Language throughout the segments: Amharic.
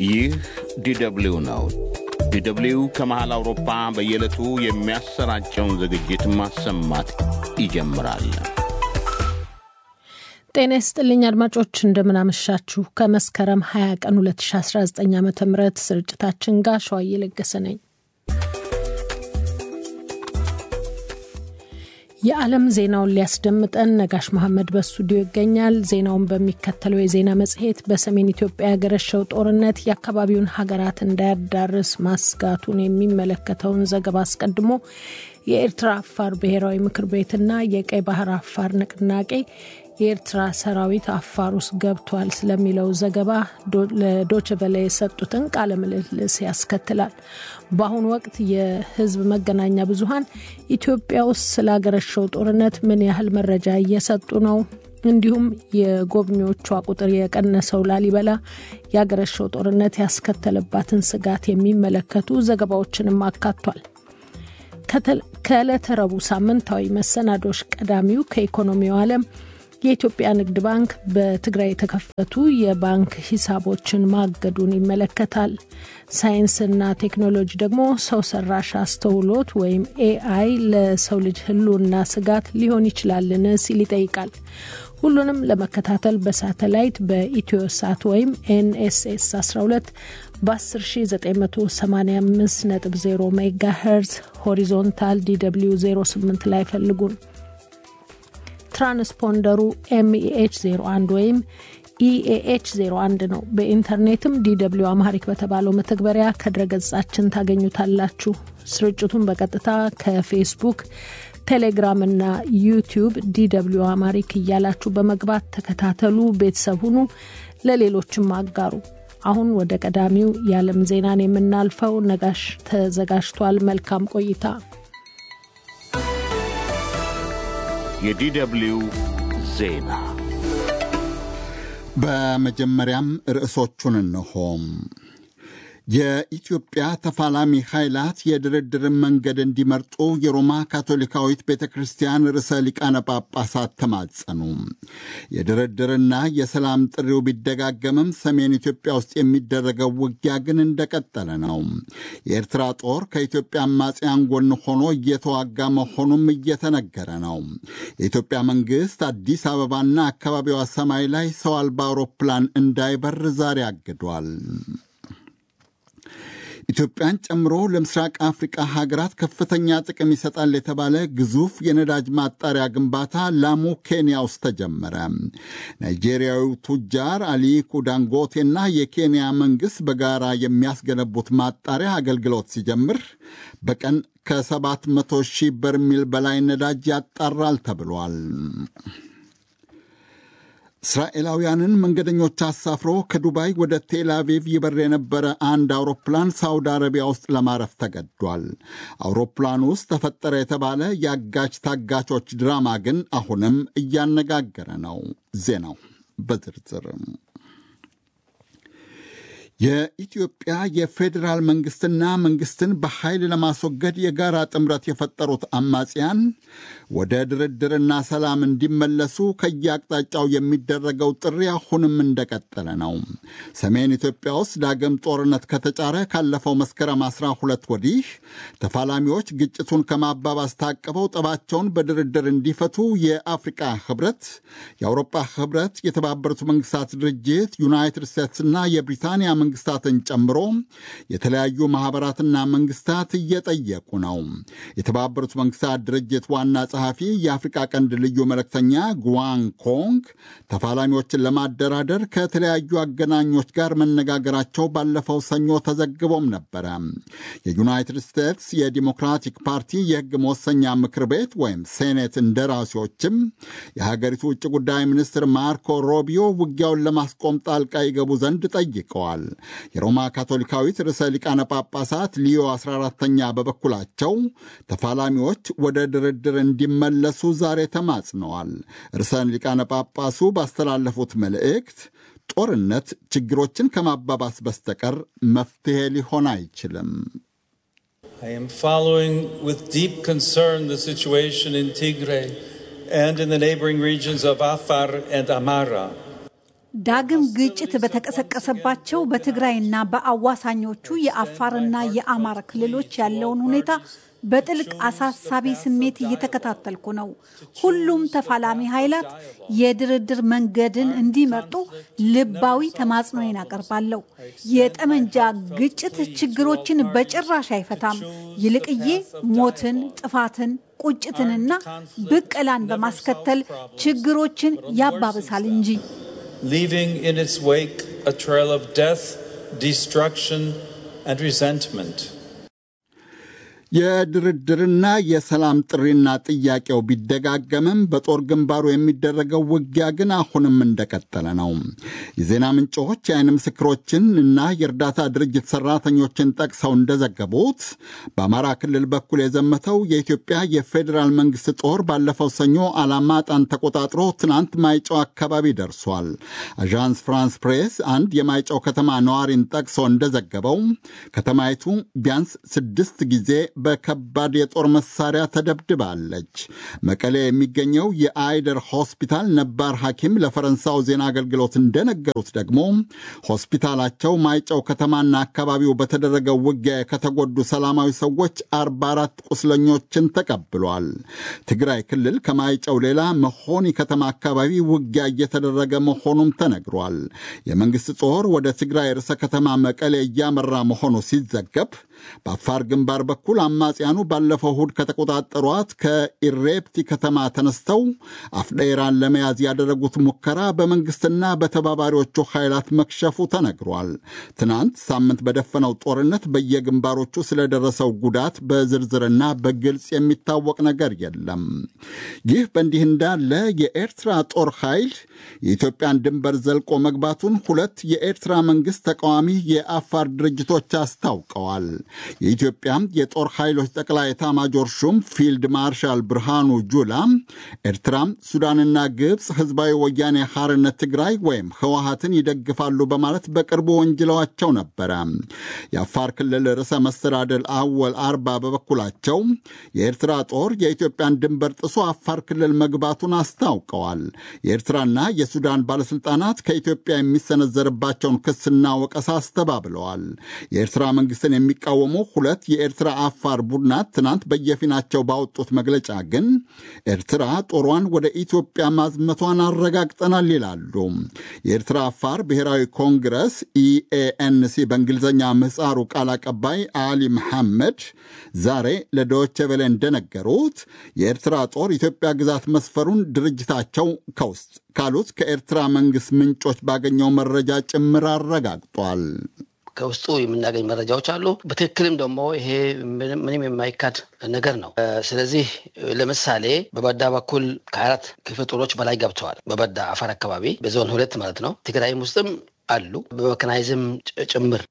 ይህ ዲደብሊው ነው። ዲደብሊው ከመሃል አውሮፓ በየዕለቱ የሚያሰራጨውን ዝግጅት ማሰማት ይጀምራል። ጤና ይስጥልኝ አድማጮች፣ እንደምናመሻችሁ። ከመስከረም 20 ቀን 2019 ዓ ም ስርጭታችን ጋር ሸዋዬ ለገሰ ነኝ። የዓለም ዜናውን ሊያስደምጠን ነጋሽ መሐመድ በስቱዲዮ ይገኛል። ዜናውን በሚከተለው የዜና መጽሔት በሰሜን ኢትዮጵያ ያገረሸው ጦርነት የአካባቢውን ሀገራት እንዳያዳርስ ማስጋቱን የሚመለከተውን ዘገባ አስቀድሞ የኤርትራ አፋር ብሔራዊ ምክር ቤትና የቀይ ባህር አፋር ንቅናቄ የኤርትራ ሰራዊት አፋር ውስጥ ገብቷል ስለሚለው ዘገባ ለዶችቨለ የሰጡትን ቃለ ምልልስ ያስከትላል። በአሁኑ ወቅት የሕዝብ መገናኛ ብዙኃን ኢትዮጵያ ውስጥ ስላገረሸው ጦርነት ምን ያህል መረጃ እየሰጡ ነው? እንዲሁም የጎብኚዎቿ ቁጥር የቀነሰው ላሊበላ ያገረሸው ጦርነት ያስከተለባትን ስጋት የሚመለከቱ ዘገባዎችንም አካቷል። ከዕለተ ረቡዕ ሳምንታዊ መሰናዶች ቀዳሚው ከኢኮኖሚው ዓለም የኢትዮጵያ ንግድ ባንክ በትግራይ የተከፈቱ የባንክ ሂሳቦችን ማገዱን ይመለከታል። ሳይንስና ቴክኖሎጂ ደግሞ ሰው ሰራሽ አስተውሎት ወይም ኤአይ ለሰው ልጅ ሕልውና ስጋት ሊሆን ይችላልን ሲል ይጠይቃል። ሁሉንም ለመከታተል በሳተላይት በኢትዮ ሳት ወይም ኤንኤስኤስ 12 በ10985.0 ሜጋ ሄርዝ ሆሪዞንታል ዲw 08 ላይ ፈልጉን። ትራንስፖንደሩ ኤምኢኤች 01 ወይም ኢኤኤች 01 ነው። በኢንተርኔትም ዲw አማሪክ በተባለው መተግበሪያ ከድረገጻችን ታገኙታላችሁ። ስርጭቱን በቀጥታ ከፌስቡክ፣ ቴሌግራም እና ዩቲዩብ ዲw አማሪክ እያላችሁ በመግባት ተከታተሉ፣ ቤተሰብ ሁኑ፣ ለሌሎችም አጋሩ። አሁን ወደ ቀዳሚው የዓለም ዜናን የምናልፈው ነጋሽ ተዘጋጅቷል። መልካም ቆይታ። የዲደብሊው ዜና በመጀመሪያም ርዕሶቹን እንሆም። የኢትዮጵያ ተፋላሚ ኃይላት የድርድርን መንገድ እንዲመርጡ የሮማ ካቶሊካዊት ቤተ ክርስቲያን ርዕሰ ሊቃነ ጳጳሳት ተማጸኑ። የድርድርና የሰላም ጥሪው ቢደጋገምም ሰሜን ኢትዮጵያ ውስጥ የሚደረገው ውጊያ ግን እንደቀጠለ ነው። የኤርትራ ጦር ከኢትዮጵያ አማጽያን ጎን ሆኖ እየተዋጋ መሆኑም እየተነገረ ነው። የኢትዮጵያ መንግሥት አዲስ አበባና አካባቢዋ ሰማይ ላይ ሰው አልባ አውሮፕላን እንዳይበር ዛሬ አግዷል። ኢትዮጵያን ጨምሮ ለምስራቅ አፍሪቃ ሀገራት ከፍተኛ ጥቅም ይሰጣል የተባለ ግዙፍ የነዳጅ ማጣሪያ ግንባታ ላሙ ኬንያ ውስጥ ተጀመረ። ናይጄሪያዊው ቱጃር አሊኩ ዳንጎቴና የኬንያ መንግሥት በጋራ የሚያስገነቡት ማጣሪያ አገልግሎት ሲጀምር በቀን ከ700 ሺህ በርሜል በላይ ነዳጅ ያጣራል ተብሏል። እስራኤላውያንን መንገደኞች አሳፍሮ ከዱባይ ወደ ቴል አቪቭ ይበር የነበረ አንድ አውሮፕላን ሳውዲ አረቢያ ውስጥ ለማረፍ ተገዷል። አውሮፕላኑ ውስጥ ተፈጠረ የተባለ የአጋች ታጋቾች ድራማ ግን አሁንም እያነጋገረ ነው። ዜናው በዝርዝርም የኢትዮጵያ የፌዴራል መንግስትና መንግስትን በኃይል ለማስወገድ የጋራ ጥምረት የፈጠሩት አማጽያን ወደ ድርድርና ሰላም እንዲመለሱ ከየአቅጣጫው የሚደረገው ጥሪ አሁንም እንደቀጠለ ነው። ሰሜን ኢትዮጵያ ውስጥ ዳግም ጦርነት ከተጫረ ካለፈው መስከረም 12 ወዲህ ተፋላሚዎች ግጭቱን ከማባባስ ታቅበው ጠባቸውን በድርድር እንዲፈቱ የአፍሪቃ ህብረት፣ የአውሮፓ ህብረት፣ የተባበሩት መንግስታት ድርጅት፣ ዩናይትድ ስቴትስና የብሪታንያ መንግስታትን ጨምሮ የተለያዩ ማኅበራትና መንግስታት እየጠየቁ ነው። የተባበሩት መንግስታት ድርጅት ዋና ጸሐፊ የአፍሪቃ ቀንድ ልዩ መልእክተኛ ጉዋን ኮንግ ተፋላሚዎችን ለማደራደር ከተለያዩ አገናኞች ጋር መነጋገራቸው ባለፈው ሰኞ ተዘግቦም ነበረ። የዩናይትድ ስቴትስ የዲሞክራቲክ ፓርቲ የህግ መወሰኛ ምክር ቤት ወይም ሴኔት እንደራሴዎችም የሀገሪቱ ውጭ ጉዳይ ሚኒስትር ማርኮ ሮቢዮ ውጊያውን ለማስቆም ጣልቃ ይገቡ ዘንድ ጠይቀዋል። የሮማ ካቶሊካዊት ርዕሰ ሊቃነ ጳጳሳት ሊዮ 14ተኛ በበኩላቸው ተፋላሚዎች ወደ ድርድር እንዲመለሱ ዛሬ ተማጽነዋል። ርዕሰ ሊቃነ ጳጳሱ ባስተላለፉት መልእክት ጦርነት ችግሮችን ከማባባስ በስተቀር መፍትሄ ሊሆን አይችልም። I am following with deep concern the situation in Tigray and in the neighboring regions of Afar and Amara. ዳግም ግጭት በተቀሰቀሰባቸው በትግራይና በአዋሳኞቹ የአፋርና የአማራ ክልሎች ያለውን ሁኔታ በጥልቅ አሳሳቢ ስሜት እየተከታተልኩ ነው። ሁሉም ተፋላሚ ኃይላት የድርድር መንገድን እንዲመርጡ ልባዊ ተማጽኖዬን አቀርባለሁ። የጠመንጃ ግጭት ችግሮችን በጭራሽ አይፈታም። ይልቅዬ ሞትን፣ ጥፋትን ቁጭትንና ብቀላን በማስከተል ችግሮችን ያባብሳል እንጂ leaving in its wake a trail of death, destruction, and resentment. የድርድርና የሰላም ጥሪና ጥያቄው ቢደጋገምም በጦር ግንባሩ የሚደረገው ውጊያ ግን አሁንም እንደቀጠለ ነው። የዜና ምንጮች የዓይን ምስክሮችን እና የእርዳታ ድርጅት ሰራተኞችን ጠቅሰው እንደዘገቡት በአማራ ክልል በኩል የዘመተው የኢትዮጵያ የፌዴራል መንግስት ጦር ባለፈው ሰኞ አላማጣን ተቆጣጥሮ ትናንት ማይጨው አካባቢ ደርሷል። አዣንስ ፍራንስ ፕሬስ አንድ የማይጨው ከተማ ነዋሪን ጠቅሶ እንደዘገበው ከተማይቱ ቢያንስ ስድስት ጊዜ በከባድ የጦር መሳሪያ ተደብድባለች። መቀሌ የሚገኘው የአይደር ሆስፒታል ነባር ሐኪም ለፈረንሳው ዜና አገልግሎት እንደነገሩት ደግሞ ሆስፒታላቸው ማይጨው ከተማና አካባቢው በተደረገው ውጊያ ከተጎዱ ሰላማዊ ሰዎች 44 ቁስለኞችን ተቀብሏል። ትግራይ ክልል ከማይጨው ሌላ መሆኒ ከተማ አካባቢ ውጊያ እየተደረገ መሆኑም ተነግሯል። የመንግሥት ጦር ወደ ትግራይ ርዕሰ ከተማ መቀሌ እያመራ መሆኑ ሲዘገብ በአፋር ግንባር በኩል አማጽያኑ ባለፈው እሁድ ከተቆጣጠሯት ከኢሬፕቲ ከተማ ተነስተው አፍዴራን ለመያዝ ያደረጉት ሙከራ በመንግስትና በተባባሪዎቹ ኃይላት መክሸፉ ተነግሯል። ትናንት ሳምንት በደፈነው ጦርነት በየግንባሮቹ ስለደረሰው ጉዳት በዝርዝርና በግልጽ የሚታወቅ ነገር የለም። ይህ በእንዲህ እንዳለ የኤርትራ ጦር ኃይል የኢትዮጵያን ድንበር ዘልቆ መግባቱን ሁለት የኤርትራ መንግስት ተቃዋሚ የአፋር ድርጅቶች አስታውቀዋል። የኢትዮጵያ የጦር ኃይሎች ጠቅላይ ኤታማጆር ሹም ፊልድ ማርሻል ብርሃኑ ጁላ ኤርትራ፣ ሱዳንና ግብፅ ህዝባዊ ወያኔ ሐርነት ትግራይ ወይም ህወሀትን ይደግፋሉ በማለት በቅርቡ ወንጅለዋቸው ነበረ። የአፋር ክልል ርዕሰ መስተዳደር አወል አርባ በበኩላቸው የኤርትራ ጦር የኢትዮጵያን ድንበር ጥሶ አፋር ክልል መግባቱን አስታውቀዋል። የኤርትራና የሱዳን ባለሥልጣናት ከኢትዮጵያ የሚሰነዘርባቸውን ክስና ወቀሳ አስተባብለዋል። የኤርትራ መንግስትን የሚቃወሙ ሁለት የኤርትራ አፋር ቡድናት ትናንት በየፊናቸው ባወጡት መግለጫ ግን ኤርትራ ጦሯን ወደ ኢትዮጵያ ማዝመቷን አረጋግጠናል ይላሉ። የኤርትራ አፋር ብሔራዊ ኮንግረስ ኢኤኤንሲ በእንግሊዝኛ ምህፃሩ ቃል አቀባይ አሊ መሐመድ ዛሬ ለዶይቼ ቬለ እንደነገሩት የኤርትራ ጦር ኢትዮጵያ ግዛት መስፈሩን ድርጅታቸው ከውስጥ ካሉት ከኤርትራ መንግስት ምንጮች ባገኘው መረጃ ጭምር አረጋግጧል። ከውስጡ የምናገኝ መረጃዎች አሉ። በትክክልም ደግሞ ይሄ ምንም የማይካድ ነገር ነው። ስለዚህ ለምሳሌ በበዳ በኩል ከአራት ክፍለ ጦሮች በላይ ገብተዋል። በበዳ አፋር አካባቢ በዞን ሁለት ማለት ነው። ትግራይም ውስጥም አሉ በመከናይዝም ጭምር።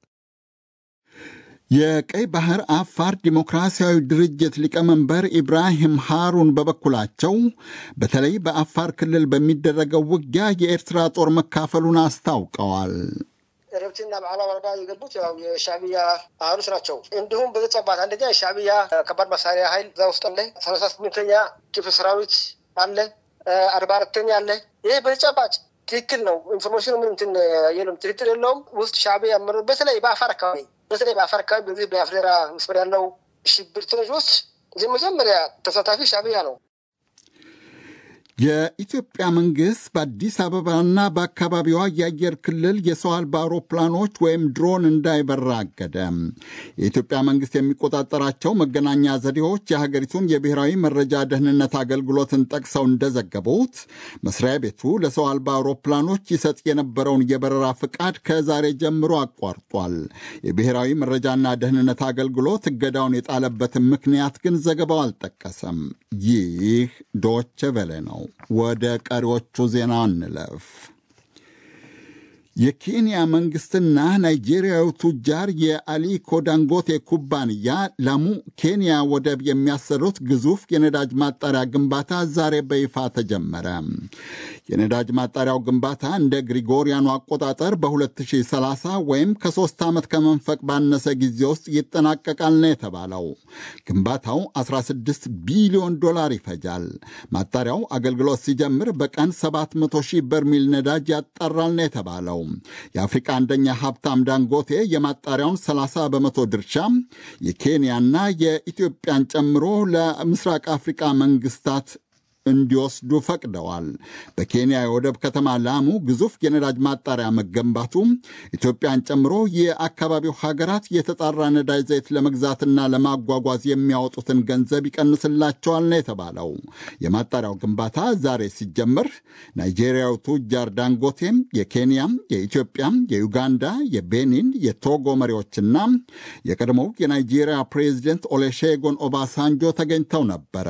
የቀይ ባህር አፋር ዲሞክራሲያዊ ድርጅት ሊቀመንበር ኢብራሂም ሃሩን በበኩላቸው በተለይ በአፋር ክልል በሚደረገው ውጊያ የኤርትራ ጦር መካፈሉን አስታውቀዋል። ረብትና በዓላ ወረዳ የገቡት ያው የሻዕቢያ አህሎች ናቸው። እንዲሁም በተጨባጭ አንደኛ የሻዕቢያ ከባድ መሳሪያ ኃይል እዛ ውስጥ አለ። ሰላሳ ስምንተኛ ክፍለ ሰራዊት አለ። አርባ አራተኛ አለ። ይህ በተጨባጭ ትክክል ነው። ኢንፎርሜሽኑ ምን እንትን የለም፣ ትክክል የለውም። ውስጥ ሻዕቢያ ያመሩ በተለይ በአፋር አካባቢ በተለይ በአፋር አካባቢ በዚህ በአፍዴራ መስመር ያለው ሽብርተኞች ውስጥ የመጀመሪያ ተሳታፊ ሻዕቢያ ነው። የኢትዮጵያ መንግሥት በአዲስ አበባና በአካባቢዋ የአየር ክልል የሰው አልባ አውሮፕላኖች ወይም ድሮን እንዳይበራ አገደ። የኢትዮጵያ መንግሥት የሚቆጣጠራቸው መገናኛ ዘዴዎች የሀገሪቱን የብሔራዊ መረጃ ደህንነት አገልግሎትን ጠቅሰው እንደዘገቡት መስሪያ ቤቱ ለሰው አልባ አውሮፕላኖች ይሰጥ የነበረውን የበረራ ፍቃድ ከዛሬ ጀምሮ አቋርጧል። የብሔራዊ መረጃና ደህንነት አገልግሎት እገዳውን የጣለበትን ምክንያት ግን ዘገባው አልጠቀሰም። ይህ ዶቼ ቬለ ነው። ወደ ቀሪዎቹ ዜና እንለፍ። የኬንያ መንግስትና ናይጄሪያዊ ቱጃር የአሊኮ ዳንጎቴ ኩባንያ ላሙ ኬንያ ወደብ የሚያሰሩት ግዙፍ የነዳጅ ማጣሪያ ግንባታ ዛሬ በይፋ ተጀመረ። የነዳጅ ማጣሪያው ግንባታ እንደ ግሪጎሪያኑ አቆጣጠር በ2030 ወይም ከሶስት ዓመት ከመንፈቅ ባነሰ ጊዜ ውስጥ ይጠናቀቃል ነው የተባለው። ግንባታው 16 ቢሊዮን ዶላር ይፈጃል። ማጣሪያው አገልግሎት ሲጀምር በቀን 700 ሺህ በርሚል ነዳጅ ያጣራል ነው የተባለው። የአፍሪቃ አንደኛ ሀብታም ዳንጎቴ የማጣሪያውን 30 በመቶ ድርሻ የኬንያና የኢትዮጵያን ጨምሮ ለምስራቅ አፍሪቃ መንግስታት እንዲወስዱ ፈቅደዋል። በኬንያ የወደብ ከተማ ላሙ ግዙፍ የነዳጅ ማጣሪያ መገንባቱ ኢትዮጵያን ጨምሮ የአካባቢው ሀገራት የተጣራ ነዳጅ ዘይት ለመግዛትና ለማጓጓዝ የሚያወጡትን ገንዘብ ይቀንስላቸዋል ነው የተባለው። የማጣሪያው ግንባታ ዛሬ ሲጀመር ናይጄሪያው ቱጃር ዳንጎቴም የኬንያም፣ የኢትዮጵያም፣ የዩጋንዳ፣ የቤኒን፣ የቶጎ መሪዎችና የቀድሞው የናይጄሪያ ፕሬዚደንት ኦሌሼጎን ኦባሳንጆ ተገኝተው ነበረ።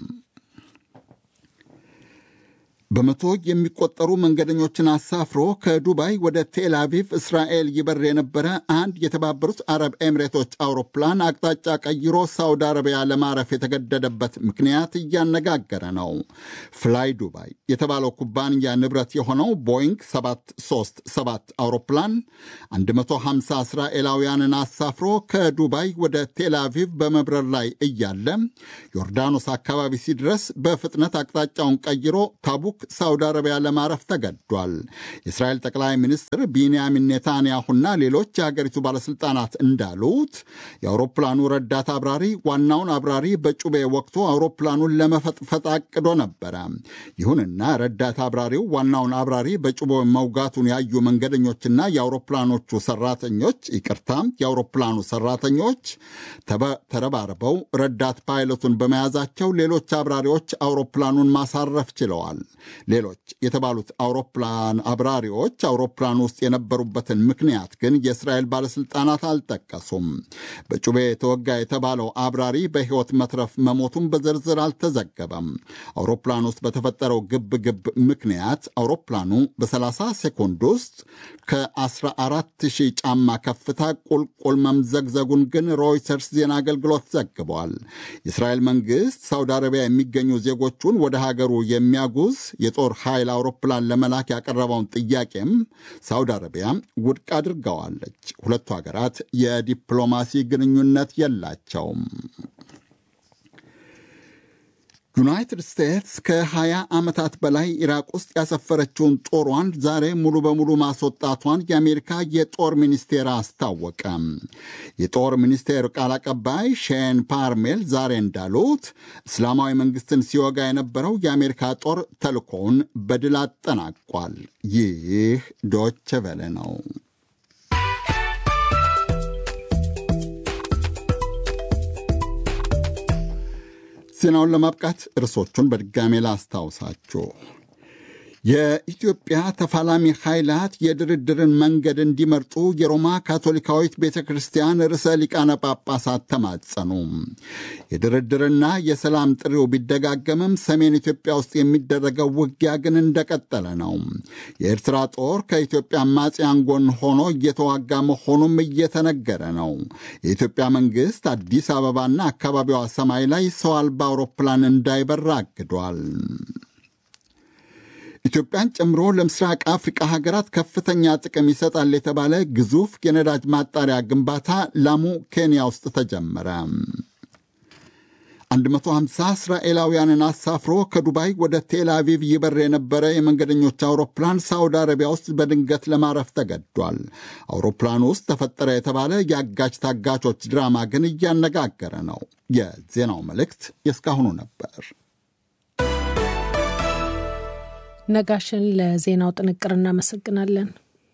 በመቶ የሚቆጠሩ መንገደኞችን አሳፍሮ ከዱባይ ወደ ቴል አቪቭ እስራኤል ይበር የነበረ አንድ የተባበሩት አረብ ኤሚሬቶች አውሮፕላን አቅጣጫ ቀይሮ ሳውዲ አረቢያ ለማረፍ የተገደደበት ምክንያት እያነጋገረ ነው። ፍላይ ዱባይ የተባለው ኩባንያ ንብረት የሆነው ቦይንግ 737 አውሮፕላን 150 እስራኤላውያንን አሳፍሮ ከዱባይ ወደ ቴል አቪቭ በመብረር ላይ እያለ ዮርዳኖስ አካባቢ ሲድረስ በፍጥነት አቅጣጫውን ቀይሮ ታቡክ ሳውዲ አረቢያ ለማረፍ ተገዷል። የእስራኤል ጠቅላይ ሚኒስትር ቢንያሚን ኔታንያሁና ሌሎች የሀገሪቱ ባለሥልጣናት እንዳሉት የአውሮፕላኑ ረዳት አብራሪ ዋናውን አብራሪ በጩቤ ወቅቶ አውሮፕላኑን ለመፈጥፈጥ አቅዶ ነበረ። ይሁንና ረዳት አብራሪው ዋናውን አብራሪ በጩቤ መውጋቱን ያዩ መንገደኞችና የአውሮፕላኖቹ ሰራተኞች ይቅርታ፣ የአውሮፕላኑ ሰራተኞች ተረባርበው ረዳት ፓይለቱን በመያዛቸው ሌሎች አብራሪዎች አውሮፕላኑን ማሳረፍ ችለዋል። ሌሎች የተባሉት አውሮፕላን አብራሪዎች አውሮፕላን ውስጥ የነበሩበትን ምክንያት ግን የእስራኤል ባለሥልጣናት አልጠቀሱም። በጩቤ የተወጋ የተባለው አብራሪ በሕይወት መትረፍ መሞቱን በዝርዝር አልተዘገበም። አውሮፕላን ውስጥ በተፈጠረው ግብ ግብ ምክንያት አውሮፕላኑ በ30 ሴኮንድ ውስጥ ከ14 ሺህ ጫማ ከፍታ ቁልቁል መምዘግዘጉን ግን ሮይተርስ ዜና አገልግሎት ዘግቧል። የእስራኤል መንግሥት ሳውዲ አረቢያ የሚገኙ ዜጎቹን ወደ ሀገሩ የሚያጉዝ የጦር ኃይል አውሮፕላን ለመላክ ያቀረበውን ጥያቄም ሳውዲ አረቢያ ውድቅ አድርገዋለች። ሁለቱ ሀገራት የዲፕሎማሲ ግንኙነት የላቸውም። ዩናይትድ ስቴትስ ከ20 ዓመታት በላይ ኢራቅ ውስጥ ያሰፈረችውን ጦሯን ዛሬ ሙሉ በሙሉ ማስወጣቷን የአሜሪካ የጦር ሚኒስቴር አስታወቀ። የጦር ሚኒስቴር ቃል አቀባይ ሼን ፓርሜል ዛሬ እንዳሉት እስላማዊ መንግስትን ሲወጋ የነበረው የአሜሪካ ጦር ተልኮውን በድል አጠናቋል። ይህ ዶች ቨለ ነው። ዜናውን ለማብቃት ርዕሶቹን በድጋሜ ላስታውሳችሁ። የኢትዮጵያ ተፋላሚ ኃይላት የድርድርን መንገድ እንዲመርጡ የሮማ ካቶሊካዊት ቤተ ክርስቲያን ርዕሰ ሊቃነ ጳጳሳት ተማጸኑ። የድርድርና የሰላም ጥሪው ቢደጋገምም ሰሜን ኢትዮጵያ ውስጥ የሚደረገው ውጊያ ግን እንደቀጠለ ነው። የኤርትራ ጦር ከኢትዮጵያ አማጽያን ጎን ሆኖ እየተዋጋ መሆኑም እየተነገረ ነው። የኢትዮጵያ መንግሥት አዲስ አበባና አካባቢዋ ሰማይ ላይ ሰው አልባ አውሮፕላን እንዳይበር አግዷል። ኢትዮጵያን ጨምሮ ለምስራቅ አፍሪቃ ሀገራት ከፍተኛ ጥቅም ይሰጣል የተባለ ግዙፍ የነዳጅ ማጣሪያ ግንባታ ላሙ ኬንያ ውስጥ ተጀመረ። 150 እስራኤላውያንን አሳፍሮ ከዱባይ ወደ ቴል አቪቭ ይበር የነበረ የመንገደኞች አውሮፕላን ሳውዲ አረቢያ ውስጥ በድንገት ለማረፍ ተገዷል። አውሮፕላኑ ውስጥ ተፈጠረ የተባለ የአጋች ታጋቾች ድራማ ግን እያነጋገረ ነው። የዜናው መልእክት የእስካሁኑ ነበር። ነጋሽን ለዜናው ጥንቅር እናመሰግናለን።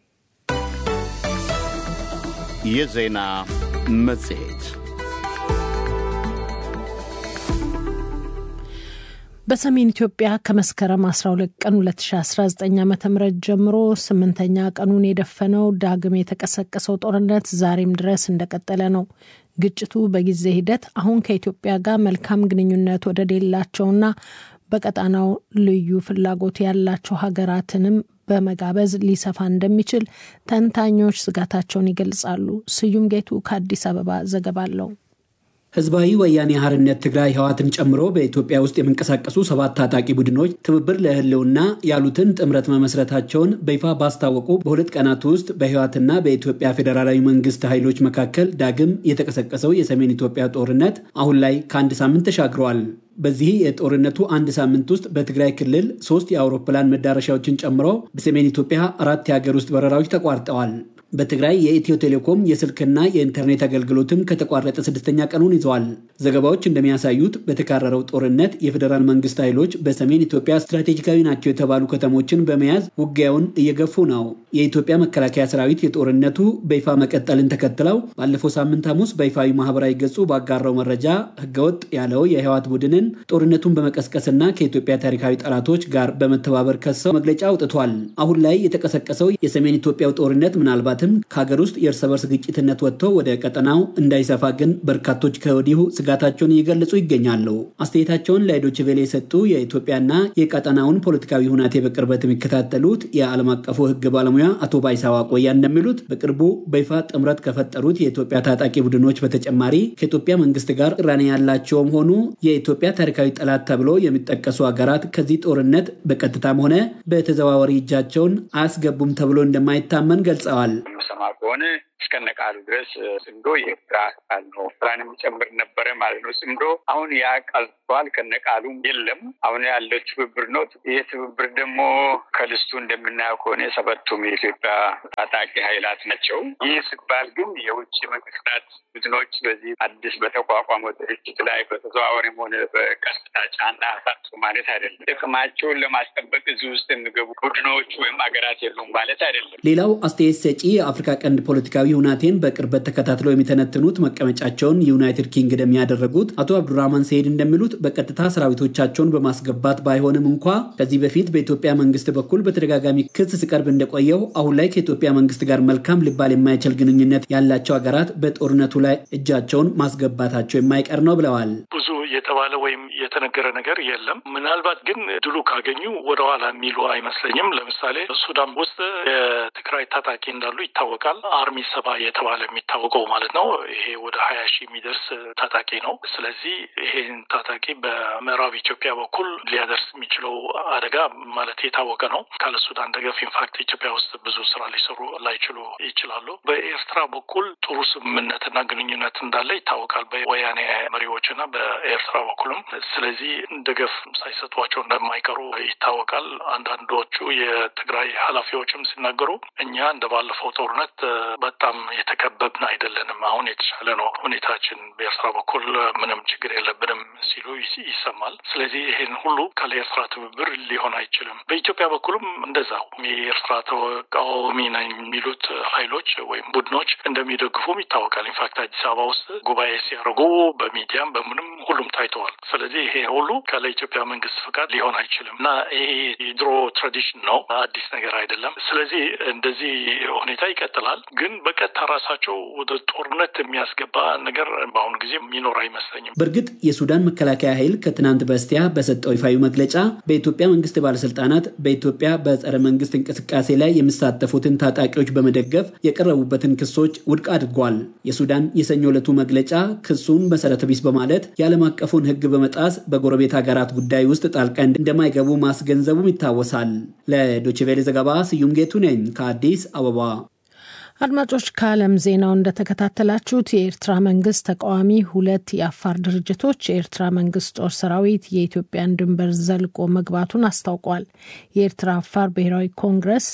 የዜና መጽሔት በሰሜን ኢትዮጵያ ከመስከረም 12 ቀን 2019 ዓ ም ጀምሮ ስምንተኛ ቀኑን የደፈነው ዳግም የተቀሰቀሰው ጦርነት ዛሬም ድረስ እንደቀጠለ ነው። ግጭቱ በጊዜ ሂደት አሁን ከኢትዮጵያ ጋር መልካም ግንኙነት ወደሌላቸውና በቀጣናው ልዩ ፍላጎት ያላቸው ሀገራትንም በመጋበዝ ሊሰፋ እንደሚችል ተንታኞች ስጋታቸውን ይገልጻሉ። ስዩም ጌቱ ከአዲስ አበባ ዘገባ አለው። ህዝባዊ ወያኔ ሓርነት ትግራይ ህወሓትን ጨምሮ በኢትዮጵያ ውስጥ የሚንቀሳቀሱ ሰባት ታጣቂ ቡድኖች ትብብር ለህልውና ያሉትን ጥምረት መመስረታቸውን በይፋ ባስታወቁ በሁለት ቀናት ውስጥ በህወሓትና በኢትዮጵያ ፌዴራላዊ መንግስት ኃይሎች መካከል ዳግም የተቀሰቀሰው የሰሜን ኢትዮጵያ ጦርነት አሁን ላይ ከአንድ ሳምንት ተሻግረዋል። በዚህ የጦርነቱ አንድ ሳምንት ውስጥ በትግራይ ክልል ሶስት የአውሮፕላን መዳረሻዎችን ጨምሮ በሰሜን ኢትዮጵያ አራት የሀገር ውስጥ በረራዎች ተቋርጠዋል። በትግራይ የኢትዮ ቴሌኮም የስልክና የኢንተርኔት አገልግሎትም ከተቋረጠ ስድስተኛ ቀኑን ይዘዋል። ዘገባዎች እንደሚያሳዩት በተካረረው ጦርነት የፌዴራል መንግስት ኃይሎች በሰሜን ኢትዮጵያ ስትራቴጂካዊ ናቸው የተባሉ ከተሞችን በመያዝ ውጊያውን እየገፉ ነው። የኢትዮጵያ መከላከያ ሰራዊት የጦርነቱ በይፋ መቀጠልን ተከትለው ባለፈው ሳምንት ሐሙስ በይፋዊ ማህበራዊ ገጹ ባጋራው መረጃ ህገወጥ ያለው የህወሓት ቡድንን ጦርነቱን በመቀስቀስና ከኢትዮጵያ ታሪካዊ ጠላቶች ጋር በመተባበር ከሰው መግለጫ አውጥቷል። አሁን ላይ የተቀሰቀሰው የሰሜን ኢትዮጵያው ጦርነት ምናልባት ከሀገር ውስጥ የእርስ በርስ ግጭትነት ወጥቶ ወደ ቀጠናው እንዳይሰፋ ግን በርካቶች ከወዲሁ ስጋታቸውን እየገለጹ ይገኛሉ። አስተያየታቸውን ለዶይቼ ቬለ የሰጡ የኢትዮጵያና የቀጠናውን ፖለቲካዊ ሁናቴ በቅርበት የሚከታተሉት የዓለም አቀፉ ህግ ባለሙያ አቶ ባይሳዋ ቆያ እንደሚሉት በቅርቡ በይፋ ጥምረት ከፈጠሩት የኢትዮጵያ ታጣቂ ቡድኖች በተጨማሪ ከኢትዮጵያ መንግስት ጋር ቅራኔ ያላቸውም ሆኑ የኢትዮጵያ ታሪካዊ ጠላት ተብሎ የሚጠቀሱ ሀገራት ከዚህ ጦርነት በቀጥታም ሆነ በተዘዋዋሪ እጃቸውን አያስገቡም ተብሎ እንደማይታመን ገልጸዋል። የምሰማ ከሆነ እስከነ ቃሉ ድረስ ጽምዶ የኤርትራ ቃል ነው። ኤርትራን የሚጨምር ነበረ ማለት ነው። ጽምዶ አሁን ያ ቀልቷል፣ ከነ ቃሉም የለም። አሁን ያለው ትብብር ነው። ይህ ትብብር ደግሞ ከልስቱ እንደምናየው ከሆነ ሰበቱም የኢትዮጵያ ታጣቂ ኃይላት ናቸው። ይህ ሲባል ግን የውጭ መንግስታት ቡድኖች በዚህ አዲስ በተቋቋመው ድርጅት ላይ በተዘዋዋሪም ሆነ በቀጥታ ጫና አሳጡ ማለት አይደለም። ጥቅማቸውን ለማስጠበቅ እዚህ ውስጥ የሚገቡ ቡድኖች ወይም ሀገራት የሉም ማለት አይደለም። ሌላው አስተያየት ሰጪ የአፍሪካ ቀንድ ፖለቲካዊ ሁናቴን በቅርበት ተከታትለው የሚተነትኑት መቀመጫቸውን ዩናይትድ ኪንግደም ያደረጉት አቶ አብዱራህማን ሰይድ እንደሚሉት በቀጥታ ሰራዊቶቻቸውን በማስገባት ባይሆንም እንኳ ከዚህ በፊት በኢትዮጵያ መንግስት በኩል በተደጋጋሚ ክስ ሲቀርብ እንደቆየው አሁን ላይ ከኢትዮጵያ መንግስት ጋር መልካም ሊባል የማይችል ግንኙነት ያላቸው ሀገራት በጦርነቱ ላይ እጃቸውን ማስገባታቸው የማይቀር ነው ብለዋል። ብዙ የተባለ ወይም የተነገረ ነገር የለም። ምናልባት ግን ድሉ ካገኙ ወደኋላ የሚሉ አይመስለኝም። ለምሳሌ ሱዳን ውስጥ የትግራይ ታጣቂ እንዳሉ ይታወቃል። አርሚ ሰባ የተባለ የሚታወቀው ማለት ነው። ይሄ ወደ ሀያ ሺህ የሚደርስ ታጣቂ ነው። ስለዚህ ይሄን ታጣቂ በምዕራብ ኢትዮጵያ በኩል ሊያደርስ የሚችለው አደጋ ማለት የታወቀ ነው። ካለ ሱዳን ደገፍ ኢንፋክት ኢትዮጵያ ውስጥ ብዙ ስራ ሊሰሩ ላይችሉ ይችላሉ። በኤርትራ በኩል ጥሩ ስምምነትና ግንኙነት እንዳለ ይታወቃል በወያኔ መሪዎች እና በኤርትራ በኩልም። ስለዚህ ደገፍ ሳይሰጧቸው እንደማይቀሩ ይታወቃል። አንዳንዶቹ የትግራይ ኃላፊዎችም ሲናገሩ እኛ እንደ ባለፈው ጦርነት በጣም የተከበብን አይደለንም፣ አሁን የተሻለ ነው ሁኔታችን፣ በኤርትራ በኩል ምንም ችግር የለብንም ሲሉ ይሰማል። ስለዚህ ይሄን ሁሉ ካለ ኤርትራ ትብብር ሊሆን አይችልም። በኢትዮጵያ በኩልም እንደዛው የኤርትራ ተቃዋሚ ነኝ የሚሉት ኃይሎች ወይም ቡድኖች እንደሚደግፉም ይታወቃል። ኢንፋክት አዲስ አበባ ውስጥ ጉባኤ ሲያደርጉ በሚዲያም በምንም ሁሉም ታይተዋል። ስለዚህ ይሄ ሁሉ ካለ ኢትዮጵያ መንግስት ፍቃድ ሊሆን አይችልም እና ይሄ የድሮ ትራዲሽን ነው፣ አዲስ ነገር አይደለም። ስለዚህ እንደዚህ ሁኔታ ይቀጥላል። ግን በቀጥታ ራሳቸው ወደ ጦርነት የሚያስገባ ነገር በአሁኑ ጊዜ የሚኖር አይመስለኝም። በእርግጥ የሱዳን መከላከያ ኃይል ከትናንት በስቲያ በሰጠው ይፋዊ መግለጫ በኢትዮጵያ መንግስት ባለስልጣናት በኢትዮጵያ በጸረ መንግስት እንቅስቃሴ ላይ የሚሳተፉትን ታጣቂዎች በመደገፍ የቀረቡበትን ክሶች ውድቅ አድርጓል። የሱዳን የሰኞ ዕለቱ መግለጫ ክሱን መሰረተ ቢስ በማለት የዓለም አቀፉን ሕግ በመጣስ በጎረቤት ሀገራት ጉዳይ ውስጥ ጣልቃ እንደማይገቡ ማስገንዘቡም ይታወሳል። ለዶችቬሌ ዘገባ ስዩም ጌቱ ነኝ ከአዲስ አበባ። አድማጮች ከዓለም ዜናው እንደተከታተላችሁት የኤርትራ መንግስት ተቃዋሚ ሁለት የአፋር ድርጅቶች የኤርትራ መንግስት ጦር ሰራዊት የኢትዮጵያን ድንበር ዘልቆ መግባቱን አስታውቋል። የኤርትራ አፋር ብሔራዊ ኮንግረስ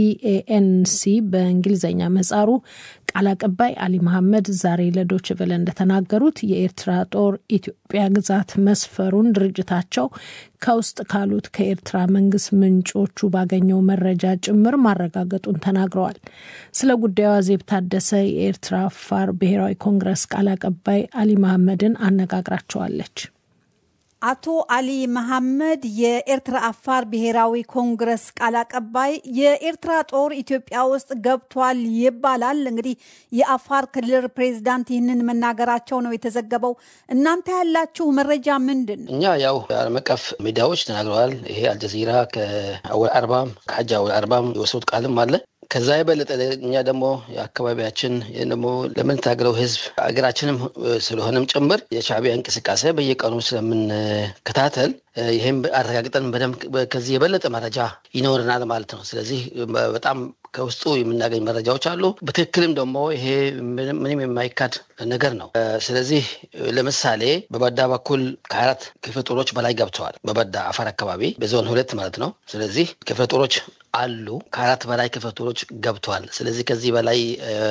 ኢኤኤንሲ በእንግሊዝኛ መጻሩ ቃል አቀባይ አሊ መሐመድ ዛሬ ለዶች ቨለ እንደተናገሩት የኤርትራ ጦር ኢትዮጵያ ግዛት መስፈሩን ድርጅታቸው ከውስጥ ካሉት ከኤርትራ መንግስት ምንጮቹ ባገኘው መረጃ ጭምር ማረጋገጡን ተናግረዋል። ስለ ጉዳዩ አዜብ ታደሰ የኤርትራ አፋር ብሔራዊ ኮንግረስ ቃል አቀባይ አሊ መሐመድን አነጋግራቸዋለች። አቶ አሊ መሐመድ የኤርትራ አፋር ብሔራዊ ኮንግረስ ቃል አቀባይ፣ የኤርትራ ጦር ኢትዮጵያ ውስጥ ገብቷል ይባላል። እንግዲህ የአፋር ክልል ፕሬዚዳንት ይህንን መናገራቸው ነው የተዘገበው። እናንተ ያላችሁ መረጃ ምንድን ነው? እኛ ያው ዓለም አቀፍ ሚዲያዎች ተናግረዋል። ይሄ አልጀዚራ ከአወል አርባም ከሐጅ አወል አርባም የወሰዱት ቃልም አለ። ከዛ የበለጠ እኛ ደግሞ የአካባቢያችን ደግሞ ለምንታገለው ህዝብ ሀገራችንም ስለሆነም ጭምር የሻዕቢያ እንቅስቃሴ በየቀኑ ስለምንከታተል ይህም አረጋግጠን በደንብ ከዚህ የበለጠ መረጃ ይኖረናል ማለት ነው። ስለዚህ በጣም ከውስጡ የምናገኝ መረጃዎች አሉ። በትክክልም ደግሞ ይሄ ምንም የማይካድ ነገር ነው። ስለዚህ ለምሳሌ በበዳ በኩል ከአራት ክፍለ ጦሮች በላይ ገብተዋል። በበዳ አፋር አካባቢ በዞን ሁለት ማለት ነው። ስለዚህ ክፍለ ጦሮች አሉ። ከአራት በላይ ክፍለ ጦሮች ገብተዋል። ስለዚህ ከዚህ በላይ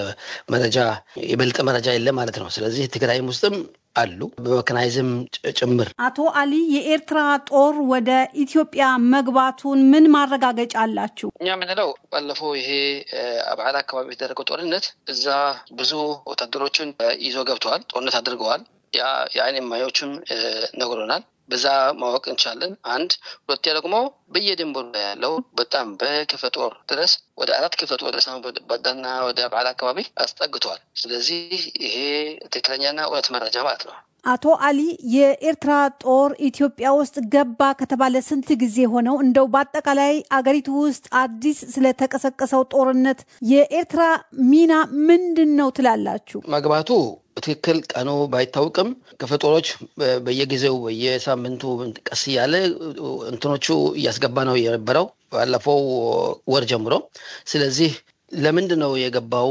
መረጃ የበለጠ መረጃ የለም ማለት ነው። ስለዚህ ትግራይም ውስጥም አሉ በመከናይዝም ጭምር። አቶ አሊ የኤርትራ ጦር ወደ ኢትዮጵያ መግባቱን ምን ማረጋገጫ አላችሁ? እኛ የምንለው ባለፈው ይሄ አብዓላ አካባቢ የተደረገው ጦርነት እዛ ብዙ ወታደሮችን ይዞ ገብተዋል፣ ጦርነት አድርገዋል። የአይን እማኞችም ነግሮናል። በዛ ማወቅ እንችላለን። አንድ ሁለተኛ ደግሞ በየድንበሩ ላይ ያለው በጣም በክፍለ ጦር ድረስ ወደ አራት ክፍለ ጦር ድረስ በዳና ወደ በዓል አካባቢ አስጠግተዋል። ስለዚህ ይሄ ትክክለኛና እውነት መረጃ ማለት ነው። አቶ አሊ የኤርትራ ጦር ኢትዮጵያ ውስጥ ገባ ከተባለ ስንት ጊዜ ሆነው? እንደው በአጠቃላይ አገሪቱ ውስጥ አዲስ ስለተቀሰቀሰው ጦርነት የኤርትራ ሚና ምንድን ነው ትላላችሁ? መግባቱ በትክክል ቀኑ ባይታወቅም ክፍለ ጦሮች በየጊዜው በየሳምንቱ ቀስ እያለ እንትኖቹ እያስገባ ነው የነበረው ባለፈው ወር ጀምሮ። ስለዚህ ለምንድን ነው የገባው?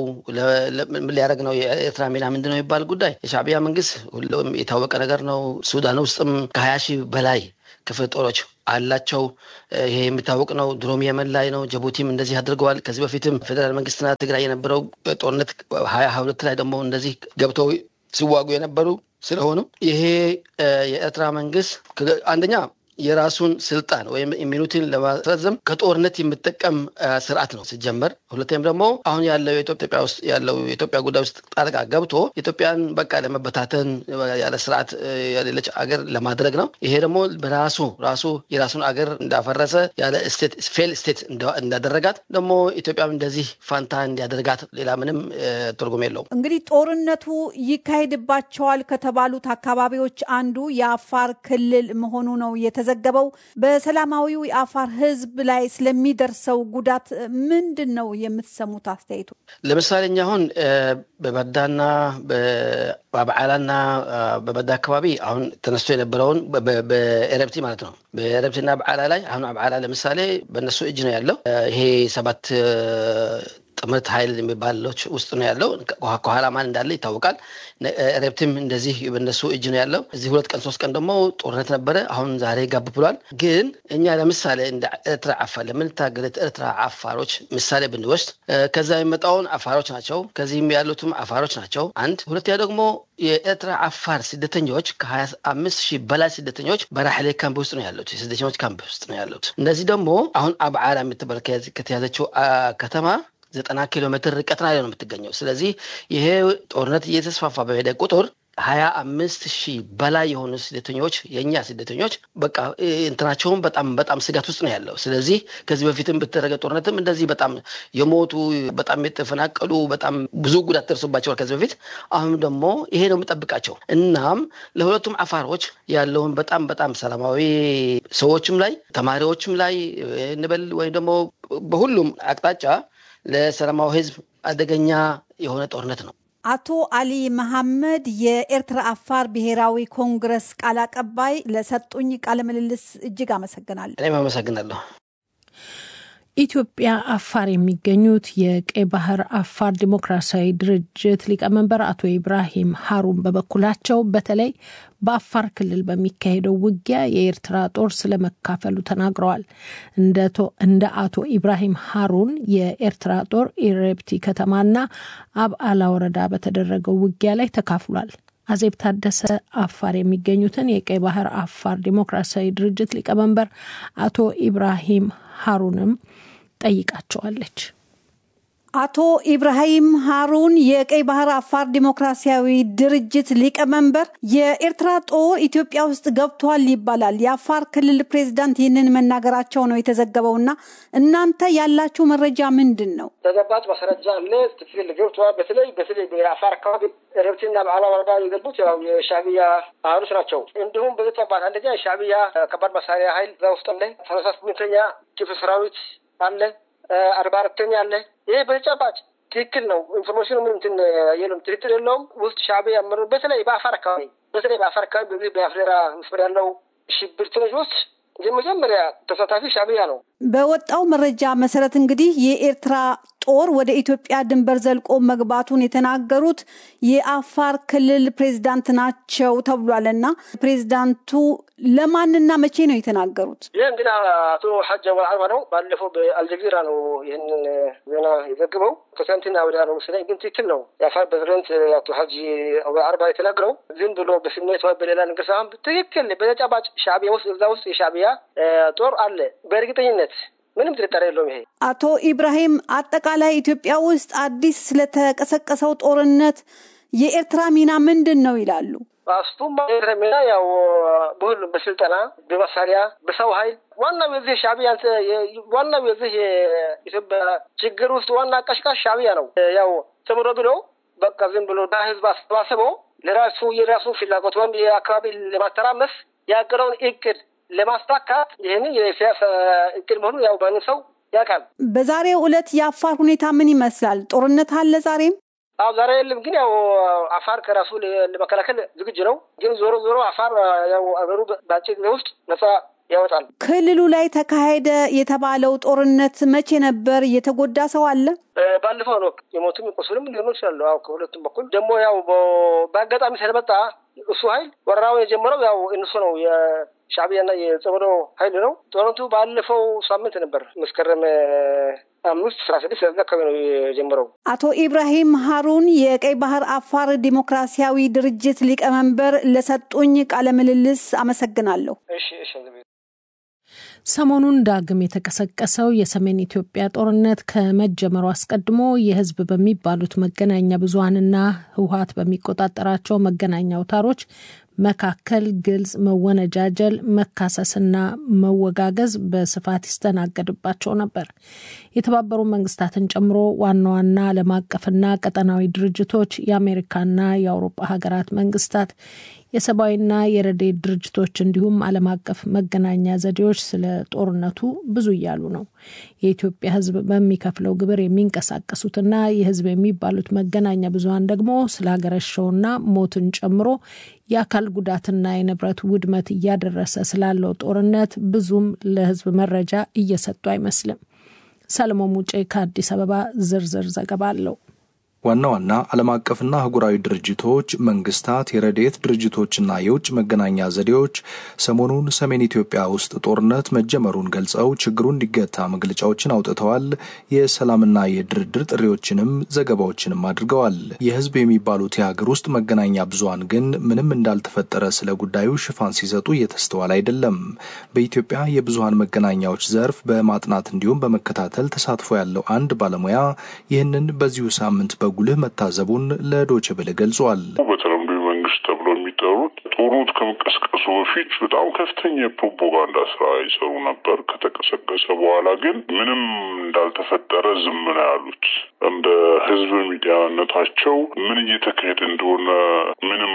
ምን ሊያደርግ ነው? የኤርትራ ሚና ምንድን ነው የሚባል ጉዳይ የሻዕቢያ መንግስት ሁሉም የታወቀ ነገር ነው። ሱዳን ውስጥም ከሀያ ሺህ በላይ ክፍለ ጦሮች አላቸው። ይሄ የሚታወቅ ነው። ድሮም የመን ላይ ነው። ጅቡቲም እንደዚህ አድርገዋል። ከዚህ በፊትም ፌዴራል መንግስትና ትግራይ የነበረው ጦርነት ሀያ ሀያ ሁለት ላይ ደግሞ እንደዚህ ገብተው ሲዋጉ የነበሩ ስለሆኑ ይሄ የኤርትራ መንግስት አንደኛ የራሱን ስልጣን ወይም ኢሚኒቲን ለማስረዘም ከጦርነት የሚጠቀም ስርዓት ነው ሲጀመር። ሁለተኛም ደግሞ አሁን ያለው ኢትዮጵያ ውስጥ ያለው የኢትዮጵያ ጉዳይ ውስጥ ጣልቃ ገብቶ ኢትዮጵያን በቃ ለመበታተን ያለ ስርዓት የሌለች አገር ለማድረግ ነው። ይሄ ደግሞ በራሱ ራሱ የራሱን አገር እንዳፈረሰ ያለ ስቴት ፌል ስቴት እንዳደረጋት ደግሞ ኢትዮጵያም እንደዚህ ፋንታ እንዲያደርጋት ሌላ ምንም ትርጉም የለውም። እንግዲህ ጦርነቱ ይካሄድባቸዋል ከተባሉት አካባቢዎች አንዱ የአፋር ክልል መሆኑ ነው የተዘገበው። በሰላማዊው የአፋር ሕዝብ ላይ ስለሚደርሰው ጉዳት ምንድን ነው የምትሰሙት አስተያየቱ? ለምሳሌ እኛ አሁን በበዳና በበዓላና በበዳ አካባቢ አሁን ተነስቶ የነበረውን በኤረብቲ ማለት ነው በኤረብቲና በዓላ ላይ አሁን በዓላ ለምሳሌ በእነሱ እጅ ነው ያለው ይሄ ሰባት ጥምረት ኃይል የሚባሎች ውስጥ ነው ያለው። ከኋላ ማን እንዳለ ይታወቃል። ረብትም እንደዚህ በነሱ እጅ ነው ያለው። እዚህ ሁለት ቀን ሶስት ቀን ደግሞ ጦርነት ነበረ። አሁን ዛሬ ጋብ ብሏል። ግን እኛ ለምሳሌ እንደ ኤርትራ አፋር ለምንታገለት ኤርትራ አፋሮች ምሳሌ ብንወስድ ከዛ የሚመጣውን አፋሮች ናቸው። ከዚህም ያሉትም አፋሮች ናቸው። አንድ ሁለተኛ ደግሞ የኤርትራ አፋር ስደተኞች ከሀያ አምስት ሺህ በላይ ስደተኞች በራሕሌ ካምፕ ውስጥ ነው ያሉት። የስደተኞች ካምፕ ውስጥ ነው ያሉት። እነዚህ ደግሞ አሁን አብዓላ የምትባል ከተያዘችው ከተማ ዘጠና ኪሎ ሜትር ርቀት ላይ ነው የምትገኘው። ስለዚህ ይሄ ጦርነት እየተስፋፋ በሄደ ቁጥር ሀያ አምስት ሺህ በላይ የሆኑ ስደተኞች የእኛ ስደተኞች በቃ እንትናቸውን በጣም በጣም ስጋት ውስጥ ነው ያለው። ስለዚህ ከዚህ በፊትም በተደረገ ጦርነትም እንደዚህ በጣም የሞቱ በጣም የተፈናቀሉ በጣም ብዙ ጉዳት ደርሶባቸዋል ከዚህ በፊት። አሁን ደግሞ ይሄ ነው የምጠብቃቸው። እናም ለሁለቱም አፋሮች ያለውን በጣም በጣም ሰላማዊ ሰዎችም ላይ ተማሪዎችም ላይ እንበል ወይም ደግሞ በሁሉም አቅጣጫ ለሰላማዊ ሕዝብ አደገኛ የሆነ ጦርነት ነው። አቶ አሊ መሐመድ የኤርትራ አፋር ብሔራዊ ኮንግረስ ቃል አቀባይ ለሰጡኝ ቃለ ምልልስ እጅግ አመሰግናለሁ። እኔም አመሰግናለሁ። ኢትዮጵያ አፋር የሚገኙት የቀይ ባህር አፋር ዲሞክራሲያዊ ድርጅት ሊቀመንበር አቶ ኢብራሂም ሀሩን በበኩላቸው በተለይ በአፋር ክልል በሚካሄደው ውጊያ የኤርትራ ጦር ስለመካፈሉ ተናግረዋል። እንደ አቶ ኢብራሂም ሀሩን የኤርትራ ጦር ኢሬፕቲ ከተማና አብዓላ ወረዳ በተደረገው ውጊያ ላይ ተካፍሏል። አዜብ ታደሰ አፋር የሚገኙትን የቀይ ባህር አፋር ዲሞክራሲያዊ ድርጅት ሊቀመንበር አቶ ኢብራሂም ሀሩንም ጠይቃቸዋለች። አቶ ኢብራሂም ሀሩን የቀይ ባህር አፋር ዲሞክራሲያዊ ድርጅት ሊቀመንበር፣ የኤርትራ ጦር ኢትዮጵያ ውስጥ ገብቷል ይባላል። የአፋር ክልል ፕሬዚዳንት ይህንን መናገራቸው ነው የተዘገበውና እናንተ ያላችሁ መረጃ ምንድን ነው? ተጨባጭ ማስረጃ አለ። ትክክል ገብተዋል። በተለይ በተለይ በአፋር አካባቢ ረብትና በዓላ ወረዳ የገቡት ያው የሻዕቢያ ኃይሎች ናቸው። እንዲሁም በተጨባጭ አንደኛ የሻዕቢያ ከባድ መሳሪያ ኃይል እዛ ውስጥ አለ። ሰላሳ ስምንተኛ ክፍለ ሰራዊት አለ። አርባ አራተኛ አለ። ይሄ በተጨባጭ ትክክል ነው። ኢንፎርሜሽኑ ምን እንትን የለም፣ ትክክል የለውም። ውስጥ ሻዕቢያ ያመሩ በተለይ በአፋር አካባቢ በተለይ በአፋር አካባቢ በዚህ በአፍዴራ መስመር ያለው ሽብርተኞች ውስጥ የመጀመሪያ ተሳታፊ ሻዕቢያ ነው። በወጣው መረጃ መሰረት እንግዲህ የኤርትራ ጦር ወደ ኢትዮጵያ ድንበር ዘልቆ መግባቱን የተናገሩት የአፋር ክልል ፕሬዚዳንት ናቸው ተብሏል። እና ፕሬዚዳንቱ ለማንና መቼ ነው የተናገሩት? ይህ እንግዲህ አቶ ሐጅ አወል አርባ ነው። ባለፈው በአልጀዚራ ነው ይህንን ዜና የዘግበው። ከትናንትና ወዲያ ነው መሰለኝ፣ ግን ትክክል ነው። የአፋር ፕሬዚደንት አቶ ሐጅ አወል አርባ የተናገረው ዝም ብሎ በስሜት ወይ በሌላ ነገር ሳይሆን ትክክል በተጨባጭ ሻዕቢያ ውስጥ እዛ ውስጥ የሻዕቢያ ጦር አለ በእርግጠኝነት ምንም ጥርጣሬ የለውም። ይሄ አቶ ኢብራሂም አጠቃላይ ኢትዮጵያ ውስጥ አዲስ ስለተቀሰቀሰው ጦርነት የኤርትራ ሚና ምንድን ነው ይላሉ? እሱም ኤርትራ ሚና ያው በሁሉም በስልጠና በመሳሪያ በሰው ኃይል ዋናው የዚህ ሻዕቢያ ዋናው የዚህ የኢትዮጵያ ችግር ውስጥ ዋና አቀሽቃሽ ሻዕቢያ ነው። ያው ተምሮ ብሎ በቃ ዝም ብሎ ህዝብ አሰባስበው ለራሱ የራሱ ፍላጎት ወይም የአካባቢ ለማተራመስ ያቀረውን እቅድ ለማሳካት ይህንን የሲያሳ እቅድ መሆኑ ያው በአንድ ሰው ያውቃል። በዛሬው ዕለት የአፋር ሁኔታ ምን ይመስላል? ጦርነት አለ ዛሬም? አዎ ዛሬ የለም፣ ግን ያው አፋር ከራሱ ለመከላከል ዝግጁ ነው። ግን ዞሮ ዞሮ አፋር ያው አገሩ በአጭር ጊዜ ውስጥ ነጻ ያወጣል። ክልሉ ላይ ተካሄደ የተባለው ጦርነት መቼ ነበር? የተጎዳ ሰው አለ? ባለፈው ነው የሞቱም የቆሰሉም ሊሆኑ ይችላሉ። አዎ ከሁለቱም በኩል ደግሞ ያው በአጋጣሚ ስለመጣ እሱ ኃይል ወረራውን የጀመረው ያው እነሱ ነው የሻዕቢያና የጸበዶ ኃይል ነው። ጦርነቱ ባለፈው ሳምንት ነበር መስከረም አምስት አስራ ስድስት ያዛ አካባቢ ነው የጀመረው። አቶ ኢብራሂም ሀሩን የቀይ ባህር አፋር ዲሞክራሲያዊ ድርጅት ሊቀመንበር ለሰጡኝ ቃለ ምልልስ አመሰግናለሁ። እሺ እሺ። ሰሞኑን ዳግም የተቀሰቀሰው የሰሜን ኢትዮጵያ ጦርነት ከመጀመሩ አስቀድሞ የሕዝብ በሚባሉት መገናኛ ብዙኃንና ህወሓት በሚቆጣጠራቸው መገናኛ አውታሮች መካከል ግልጽ መወነጃጀል፣ መካሰስና መወጋገዝ በስፋት ይስተናገድባቸው ነበር። የተባበሩ መንግስታትን ጨምሮ ዋና ዋና ዓለም አቀፍና ቀጠናዊ ድርጅቶች፣ የአሜሪካና የአውሮፓ ሀገራት መንግስታት፣ የሰብአዊና የረድኤት ድርጅቶች እንዲሁም ዓለም አቀፍ መገናኛ ዘዴዎች ስለ ጦርነቱ ብዙ እያሉ ነው። የኢትዮጵያ ህዝብ በሚከፍለው ግብር የሚንቀሳቀሱትና የህዝብ የሚባሉት መገናኛ ብዙኃን ደግሞ ስለ ሀገረሸውና ሞትን ጨምሮ የአካል ጉዳትና የንብረት ውድመት እያደረሰ ስላለው ጦርነት ብዙም ለህዝብ መረጃ እየሰጡ አይመስልም። ሰለሞን ሙጬ ከአዲስ አበባ ዝርዝር ዘገባ አለው። ዋና ዋና ዓለም አቀፍና አህጉራዊ ድርጅቶች፣ መንግስታት፣ የረድኤት ድርጅቶችና የውጭ መገናኛ ዘዴዎች ሰሞኑን ሰሜን ኢትዮጵያ ውስጥ ጦርነት መጀመሩን ገልጸው ችግሩ እንዲገታ መግለጫዎችን አውጥተዋል። የሰላምና የድርድር ጥሪዎችንም ዘገባዎችንም አድርገዋል። የህዝብ የሚባሉት የሀገር ውስጥ መገናኛ ብዙሃን ግን ምንም እንዳልተፈጠረ ስለ ጉዳዩ ሽፋን ሲሰጡ እየተስተዋል አይደለም። በኢትዮጵያ የብዙሃን መገናኛዎች ዘርፍ በማጥናት እንዲሁም በመከታተል ተሳትፎ ያለው አንድ ባለሙያ ይህንን በዚሁ ሳምንት በጉልህ መታዘቡን ለዶይቼ ቬለ ገልጿል። በተለምዶ መንግስት ተብሎ የሚጠሩት ጦርነቱ ከመቀስቀሱ በፊት በጣም ከፍተኛ የፕሮፓጋንዳ ስራ ይሰሩ ነበር። ከተቀሰቀሰ በኋላ ግን ምንም እንዳልተፈጠረ ዝም ነው ያሉት። እንደ ህዝብ ሚዲያነታቸው ምን እየተካሄደ እንደሆነ ምንም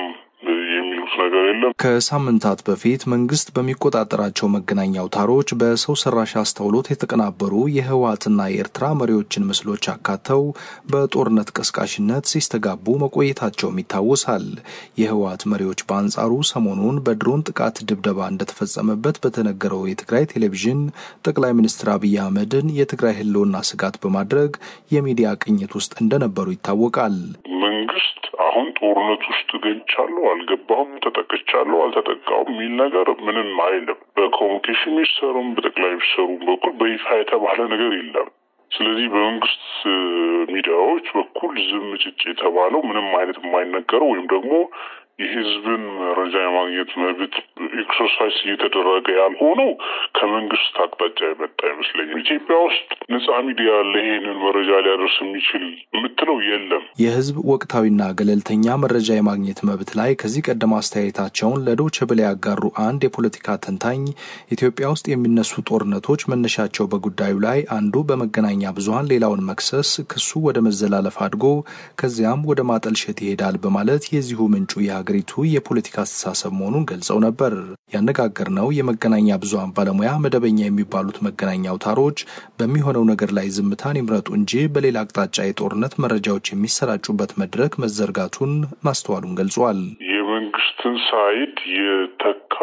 የሚሉት ነገር የለም። ከሳምንታት በፊት መንግስት በሚቆጣጠራቸው መገናኛ አውታሮች በሰው ሰራሽ አስተውሎት የተቀናበሩ የህወሓትና የኤርትራ መሪዎችን ምስሎች አካተው በጦርነት ቀስቃሽነት ሲስተጋቡ መቆየታቸውም ይታወሳል። የህወሓት መሪዎች በአንጻሩ ሰሞኑን በድሮን ጥቃት ድብደባ እንደተፈጸመበት በተነገረው የትግራይ ቴሌቪዥን ጠቅላይ ሚኒስትር አብይ አህመድን የትግራይ ህልውና ስጋት በማድረግ የሚዲያ ቅኝት ውስጥ እንደነበሩ ይታወቃል። መንግስት አሁን ጦርነት ውስጥ ገብቻለሁ አልገባሁም፣ ተጠቅቻለሁ አልተጠቃሁም የሚል ነገር ምንም አይልም። በኮሚኒኬሽን ሚኒስተሩም በጠቅላይ ሚኒስተሩም በኩል በይፋ የተባለ ነገር የለም። ስለዚህ በመንግስት ሚዲያዎች በኩል ዝም ጭጭ የተባለው ምንም አይነት የማይነገረው ወይም ደግሞ የህዝብን መረጃ የማግኘት መብት ኤክሰርሳይዝ እየተደረገ ያልሆነው ከመንግስት አቅጣጫ የመጣ አይመስለኝም። ኢትዮጵያ ውስጥ ነጻ ሚዲያ ያለ ይሄንን መረጃ ሊያደርስ የሚችል የምትለው የለም። የህዝብ ወቅታዊና ገለልተኛ መረጃ የማግኘት መብት ላይ ከዚህ ቀደም አስተያየታቸውን ለዶይቼ ቬለ ያጋሩ አንድ የፖለቲካ ተንታኝ ኢትዮጵያ ውስጥ የሚነሱ ጦርነቶች መነሻቸው በጉዳዩ ላይ አንዱ በመገናኛ ብዙኃን ሌላውን መክሰስ፣ ክሱ ወደ መዘላለፍ አድጎ ከዚያም ወደ ማጠልሸት ይሄዳል በማለት የዚሁ ምንጩ የሀገሪቱ የፖለቲካ አስተሳሰብ መሆኑን ገልጸው ነበር። ያነጋገርነው የመገናኛ ብዙኃን ባለሙያ መደበኛ የሚባሉት መገናኛ አውታሮች በሚሆነው ነገር ላይ ዝምታን ይምረጡ እንጂ በሌላ አቅጣጫ የጦርነት መረጃዎች የሚሰራጩበት መድረክ መዘርጋቱን ማስተዋሉን ገልጿል። የመንግስትን ሳይድ የተካ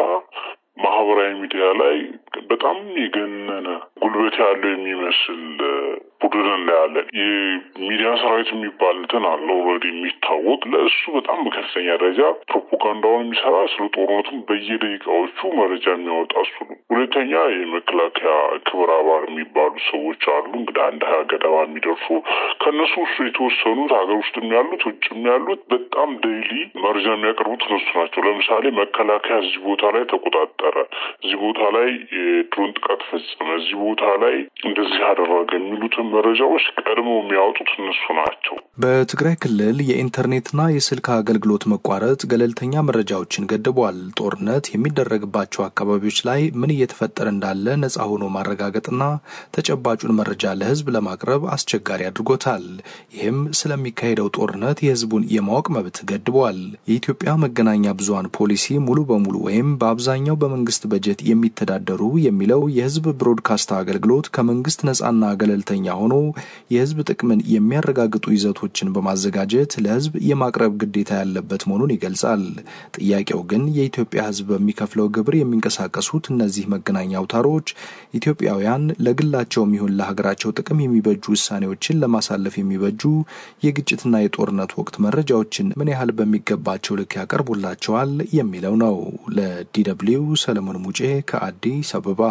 ማህበራዊ ሚዲያ ላይ በጣም የገነነ ጉልበት ያለው የሚመስል ቡድን እናያለን። የሚዲያ ሰራዊት የሚባል እንትን አለ ኦልሬዲ የሚታወቅ ለእሱ በጣም በከፍተኛ ደረጃ ፕሮፓጋንዳውን የሚሰራ ስለ ጦርነቱም በየደቂቃዎቹ መረጃ የሚያወጣ እሱ ነው። ሁለተኛ የመከላከያ ክብረ አባል የሚባሉ ሰዎች አሉ። እንግዲህ አንድ ሀያ ገደማ የሚደርሱ ከእነሱ ውስጥ የተወሰኑት ሀገር ውስጥም ያሉት ውጭም ያሉት በጣም ዴይሊ መረጃ የሚያቀርቡት እነሱ ናቸው። ለምሳሌ መከላከያ እዚህ ቦታ ላይ ተቆጣጠረ፣ እዚህ ቦታ ላይ የድሮን ጥቃት ፈጸመ፣ እዚህ ቦታ ላይ እንደዚህ አደረገ የሚሉትን መረጃዎች ቀድሞ የሚያወጡት እነሱ ናቸው። በትግራይ ክልል የኢንተርኔትና የስልክ አገልግሎት መቋረጥ ገለልተኛ መረጃዎችን ገድቧል። ጦርነት የሚደረግባቸው አካባቢዎች ላይ ምን እየተፈጠረ እንዳለ ነጻ ሆኖ ማረጋገጥና ተጨባጩን መረጃ ለሕዝብ ለማቅረብ አስቸጋሪ አድርጎታል። ይህም ስለሚካሄደው ጦርነት የሕዝቡን የማወቅ መብት ገድቧል። የኢትዮጵያ መገናኛ ብዙኃን ፖሊሲ ሙሉ በሙሉ ወይም በአብዛኛው በመንግስት በጀት የሚተዳደሩ የሚለው የሕዝብ ብሮድካስት አገልግሎት ከመንግስት ነጻና ገለልተኛ ሆኖ የህዝብ ጥቅምን የሚያረጋግጡ ይዘቶችን በማዘጋጀት ለህዝብ የማቅረብ ግዴታ ያለበት መሆኑን ይገልጻል። ጥያቄው ግን የኢትዮጵያ ህዝብ በሚከፍለው ግብር የሚንቀሳቀሱት እነዚህ መገናኛ አውታሮች ኢትዮጵያውያን ለግላቸውም ይሁን ለሀገራቸው ጥቅም የሚበጁ ውሳኔዎችን ለማሳለፍ የሚበጁ የግጭትና የጦርነት ወቅት መረጃዎችን ምን ያህል በሚገባቸው ልክ ያቀርቡላቸዋል የሚለው ነው። ለዲደብሊው ሰለሞን ሙጬ ከአዲስ አበባ።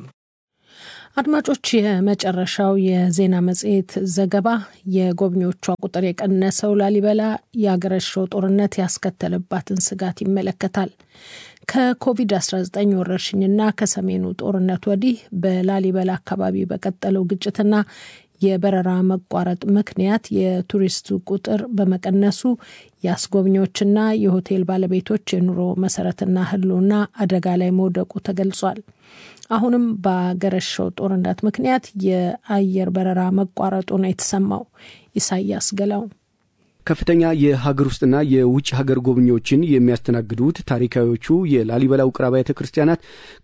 አድማጮች፣ የመጨረሻው የዜና መጽሔት ዘገባ የጎብኚዎቿ ቁጥር የቀነሰው ላሊበላ የአገረሸው ጦርነት ያስከተለባትን ስጋት ይመለከታል። ከኮቪድ-19 ወረርሽኝና ከሰሜኑ ጦርነት ወዲህ በላሊበላ አካባቢ በቀጠለው ግጭትና የበረራ መቋረጥ ምክንያት የቱሪስቱ ቁጥር በመቀነሱ የአስጎብኚዎችና የሆቴል ባለቤቶች የኑሮ መሰረትና ሕልውና አደጋ ላይ መውደቁ ተገልጿል። አሁንም በአገረሸው ጦርነት ምክንያት የአየር በረራ መቋረጡ ነው የተሰማው። ኢሳያስ ገላው ከፍተኛ የሀገር ውስጥና የውጭ ሀገር ጎብኚዎችን የሚያስተናግዱት ታሪካዊዎቹ የላሊበላ ውቅር አብያተ ክርስቲያናት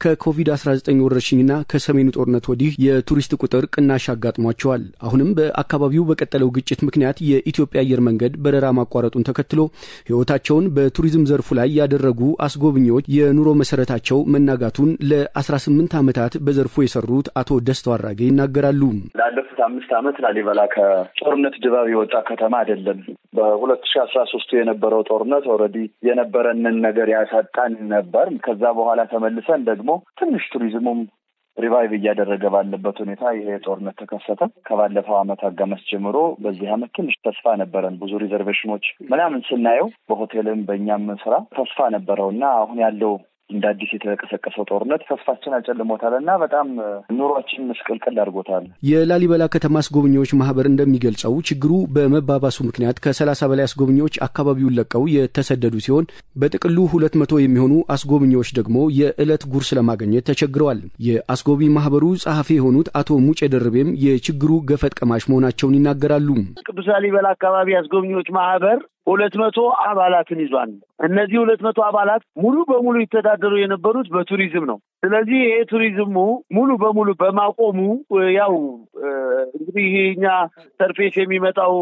ከኮቪድ-19 ወረርሽኝና ከሰሜኑ ጦርነት ወዲህ የቱሪስት ቁጥር ቅናሽ አጋጥሟቸዋል። አሁንም በአካባቢው በቀጠለው ግጭት ምክንያት የኢትዮጵያ አየር መንገድ በረራ ማቋረጡን ተከትሎ ሕይወታቸውን በቱሪዝም ዘርፉ ላይ ያደረጉ አስጎብኚዎች የኑሮ መሰረታቸው መናጋቱን ለ18 ዓመታት በዘርፉ የሰሩት አቶ ደስተው አራጌ ይናገራሉ። ላለፉት አምስት ዓመት ላሊበላ ከጦርነት ድባብ የወጣ ከተማ አይደለም። በሁለት ሺ አስራ ሶስቱ የነበረው ጦርነት ኦልሬዲ የነበረንን ነገር ያሳጣን ነበር። ከዛ በኋላ ተመልሰን ደግሞ ትንሽ ቱሪዝሙም ሪቫይቭ እያደረገ ባለበት ሁኔታ ይሄ ጦርነት ተከሰተ። ከባለፈው ዓመት አጋማሽ ጀምሮ በዚህ ዓመት ትንሽ ተስፋ ነበረን። ብዙ ሪዘርቬሽኖች ምናምን ስናየው በሆቴልም በእኛም ስራ ተስፋ ነበረው እና አሁን ያለው እንደ አዲስ የተቀሰቀሰው ጦርነት ተስፋችን አጨልሞታል እና በጣም ኑሯችን ምስቅልቅል አድርጎታል። የላሊበላ ከተማ አስጎብኚዎች ማህበር እንደሚገልጸው ችግሩ በመባባሱ ምክንያት ከሰላሳ በላይ አስጎብኚዎች አካባቢውን ለቀው የተሰደዱ ሲሆን በጥቅሉ ሁለት መቶ የሚሆኑ አስጎብኚዎች ደግሞ የዕለት ጉርስ ለማግኘት ተቸግረዋል። የአስጎብኝ ማህበሩ ጸሐፊ የሆኑት አቶ ሙጬ ደርቤም የችግሩ ገፈት ቀማሽ መሆናቸውን ይናገራሉ። ቅዱስ ላሊበላ አካባቢ አስጎብኚዎች ማህበር ሁለት መቶ አባላትን ይዟል። እነዚህ ሁለት መቶ አባላት ሙሉ በሙሉ ይተዳደሩ የነበሩት በቱሪዝም ነው። ስለዚህ ይሄ ቱሪዝሙ ሙሉ በሙሉ በማቆሙ ያው እንግዲህ እኛ ሰርፌስ የሚመጣው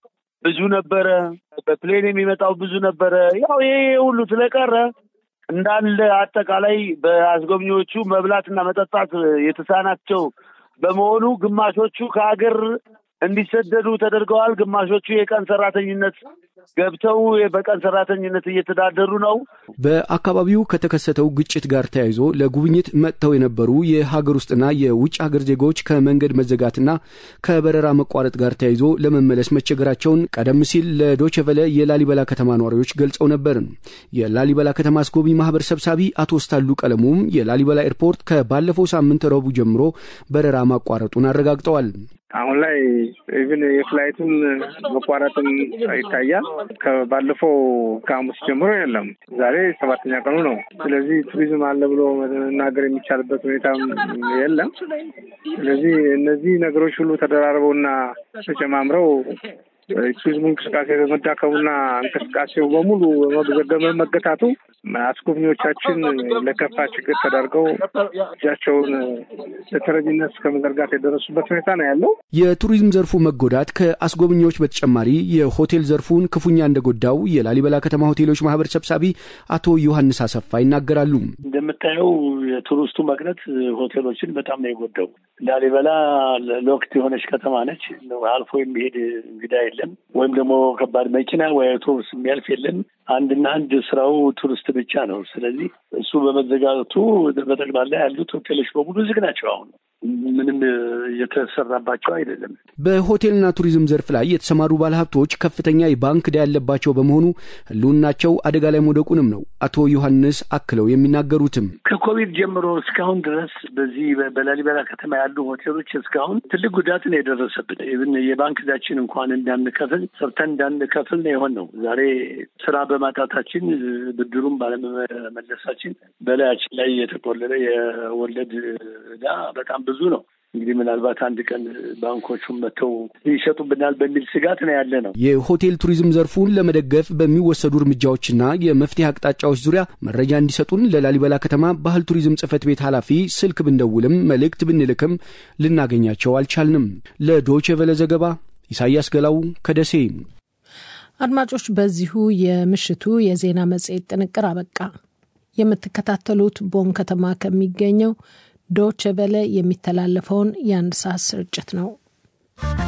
ብዙ ነበረ፣ በፕሌን የሚመጣው ብዙ ነበረ። ያው ይሄ ሁሉ ስለቀረ እንዳለ አጠቃላይ በአስጎብኚዎቹ መብላትና መጠጣት የተሳናቸው በመሆኑ ግማሾቹ ከሀገር እንዲሰደዱ ተደርገዋል። ግማሾቹ የቀን ሰራተኝነት ገብተው በቀን ሰራተኝነት እየተዳደሩ ነው። በአካባቢው ከተከሰተው ግጭት ጋር ተያይዞ ለጉብኝት መጥተው የነበሩ የሀገር ውስጥና የውጭ ሀገር ዜጎች ከመንገድ መዘጋትና ከበረራ መቋረጥ ጋር ተያይዞ ለመመለስ መቸገራቸውን ቀደም ሲል ለዶቸቨለ የላሊበላ ከተማ ነዋሪዎች ገልጸው ነበር። የላሊበላ ከተማ አስጎብኚ ማህበር ሰብሳቢ አቶ ስታሉ ቀለሙም የላሊበላ ኤርፖርት ከባለፈው ሳምንት ረቡዕ ጀምሮ በረራ ማቋረጡን አረጋግጠዋል። አሁን ላይ ኢቭን የፍላይቱን መቋረጥም ይታያል። ከባለፈው ከሐሙስ ጀምሮ የለም። ዛሬ ሰባተኛ ቀኑ ነው። ስለዚህ ቱሪዝም አለ ብሎ መናገር የሚቻልበት ሁኔታም የለም። ስለዚህ እነዚህ ነገሮች ሁሉ ተደራርበውና ተጨማምረው ቱሪዝሙ እንቅስቃሴ በመዳከሙና እንቅስቃሴው በሙሉ በመገታቱ አስጎብኚዎቻችን ለከፋ ችግር ተዳርገው እጃቸውን ለተረጂነት እስከ መዘርጋት የደረሱበት ሁኔታ ነው ያለው። የቱሪዝም ዘርፉ መጎዳት ከአስጎብኚዎች በተጨማሪ የሆቴል ዘርፉን ክፉኛ እንደጎዳው የላሊበላ ከተማ ሆቴሎች ማህበር ሰብሳቢ አቶ ዮሐንስ አሰፋ ይናገራሉ። እንደምታየው የቱሪስቱ መቅረት ሆቴሎችን በጣም ነው የጎዳው። ላሊበላ ሎክት የሆነች ከተማ ነች። አልፎ የሚሄድ እንግዳ የለም፣ ወይም ደግሞ ከባድ መኪና ወይ አውቶቡስ የሚያልፍ የለም። አንድና አንድ ስራው ቱሪስት ብቻ ነው። ስለዚህ እሱ በመዘጋቱ በጠቅላላ ያሉት ሆቴሎች በሙሉ ዝግ ናቸው። አሁን ምንም እየተሰራባቸው አይደለም። በሆቴልና ቱሪዝም ዘርፍ ላይ የተሰማሩ ባለሀብቶች ከፍተኛ የባንክ ዕዳ ያለባቸው በመሆኑ ሕልውናቸው አደጋ ላይ መውደቁንም ነው አቶ ዮሐንስ አክለው የሚናገሩትም። ከኮቪድ ጀምሮ እስካሁን ድረስ በዚህ በላሊበላ ከተማ ያሉ ሆቴሎች እስካሁን ትልቅ ጉዳት ነው የደረሰብን። ኢቭን የባንክ ዕዳችን እንኳን እንዳንከፍል ሰርተን እንዳንከፍል ነው የሆን ነው። ዛሬ ስራ በማጣታችን ብድሩም ባለመመለሳችን በላያችን ላይ የተቆለለ የወለድ ዕዳ በጣም ብዙ ነው። እንግዲህ ምናልባት አንድ ቀን ባንኮቹን መጥተው ይሸጡብናል በሚል ስጋት ነው ያለ ነው። የሆቴል ቱሪዝም ዘርፉን ለመደገፍ በሚወሰዱ እርምጃዎችና የመፍትሄ አቅጣጫዎች ዙሪያ መረጃ እንዲሰጡን ለላሊበላ ከተማ ባህል ቱሪዝም ጽሕፈት ቤት ኃላፊ ስልክ ብንደውልም መልእክት ብንልክም ልናገኛቸው አልቻልንም። ለዶቼ ቬለ ዘገባ ኢሳያስ ገላው ከደሴ። አድማጮች፣ በዚሁ የምሽቱ የዜና መጽሔት ጥንቅር አበቃ። የምትከታተሉት ቦን ከተማ ከሚገኘው ዶቼ ቬለ የሚተላለፈውን የአንድ ሰዓት ስርጭት ነው።